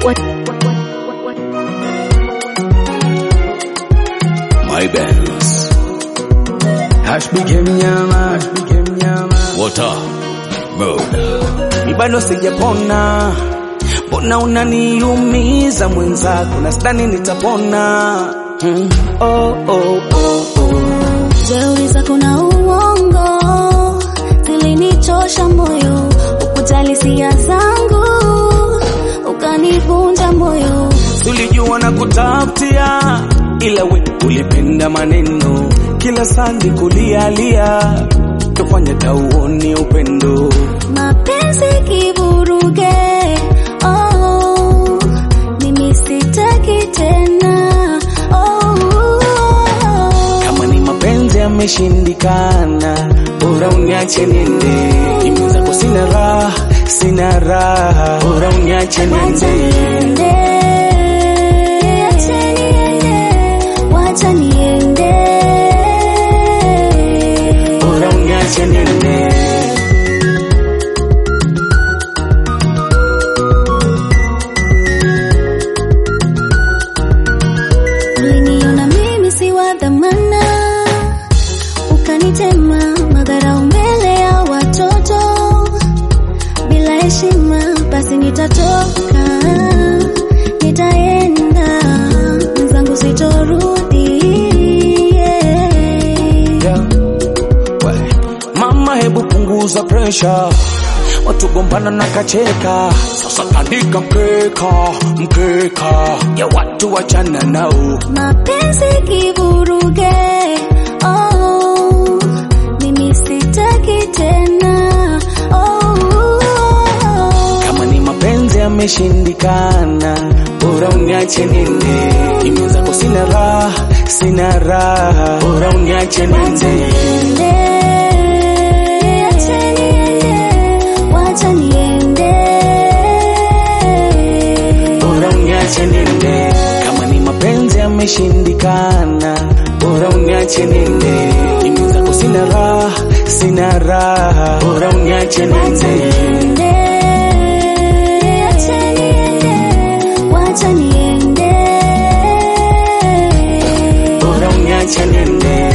My bands. Hash became nyama, hash became nyama. Water. Mode. Ni bado sijapona, mbona unaniumiza mwenzako, na sidhani nitapona. Hmm. Oh, oh, oh, oh. Jeuri zako na uongo zilinichosha moyo, ukujali hisia zangu ukanivunja moyo. Tulijua na kutafutia, ila we ulipenda maneno, kila sandi kulialia, tufanye tauoni upendo. Mapenzi kivuruge, oh, mimi sitaki tena, oh, Kama ni mapenzi yameshindikana, bora uniache niende. Mimi zako sina raha, sina raha, bora uniache wacha niende. niende, acha niende, wacha niende. Bora uniache niende. Uliniona mimi si wa dhamana, ukanitema madharau mbele ya watoto. Bila heshima, basi nitatoka, nitaenda mwenzangu, sitorudi. yeah. Yeah. We, Mama, hebu punguza presha, watu gombana na kacheka. Sasa tandika mkeka, mkeka ya watu wachana nao. Mapenzi kivuruge, oh, mimi sitaki tena, oh, Kama ni mapenzi yameshindikana, bora uniache niende. Mimi zako sina raha, sina raha, bora uniache niende. niende, acha niende, wacha niende. Bora uniache niende. Kama ni mapenzi yameshindikana, bora uniache niende. Mimi zako sina raha, sina raha, bora uniache Wacha niende. niende, acha niende, wacha niende. Bora uniache niende.